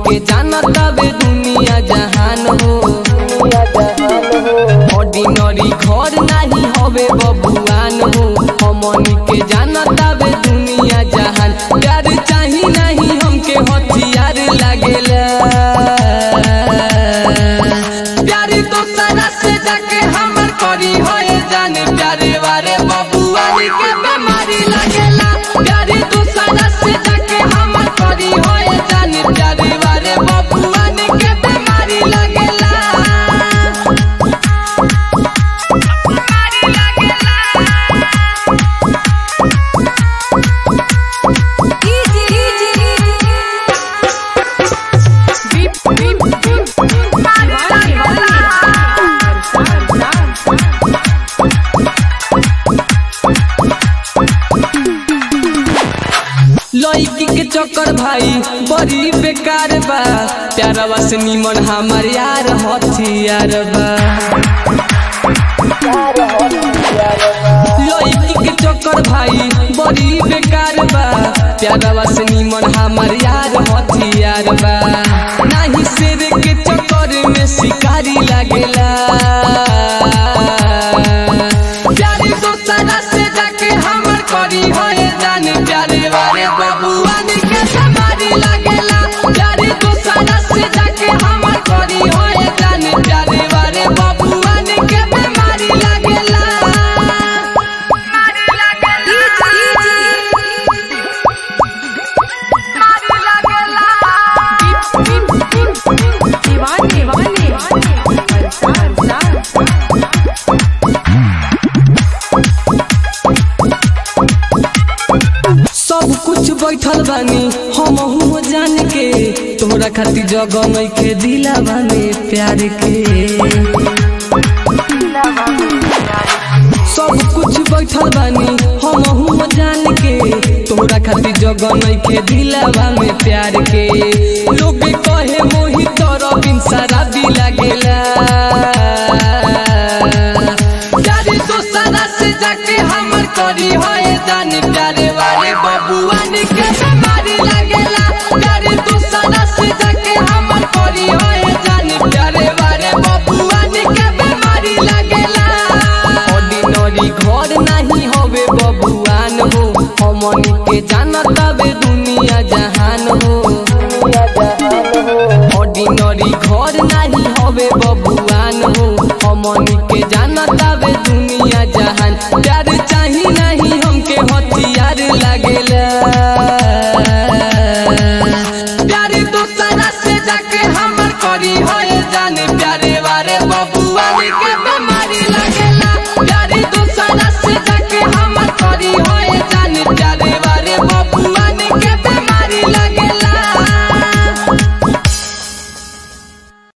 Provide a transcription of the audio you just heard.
के जानता बे दुनिया जहान हो ऑर्डिनरी घर नाही हवे बबुआन हो हमनी के जानता बे दुनिया जहान प्यार चाही नहीं हमके हथियार लागेला प्यार दोसरा से जाके हमर करी होए जाने प्यारे वारे बबुआनी के बीमारी लागेला प्यार दोसरा से जाके हमर करी होए जाने प्यारे वारे बबुआनी के बीमारी लागेला लड़की के चक्कर भाई बड़ी बेकार बा प्यारवा से निमन हमार यार हथियार बा लड़की के चक्कर भाई बड़ी बेकार बा प्यारवा से निमन हमार यार हथियार बा नाही शेर के चक्कर में शिकारी लागेला प्यारे दोसरा से जाके हमर करी होए जाने प्यारे वाले बबुआन के समारी लागेला प्यारे दोसरा से जाके हमर करी होए जाने प्यारे वाले बबुआन के बीमारी लागेला दीवाने दीवाने सब कुछ बैठल बानी हम हूँ जान के तोहरा खातिर जगह नहीं के दिलावा में प्यार के सब कुछ बैठल बानी हम हूँ जान के तोहरा खातिर जगह नहीं के दिलावा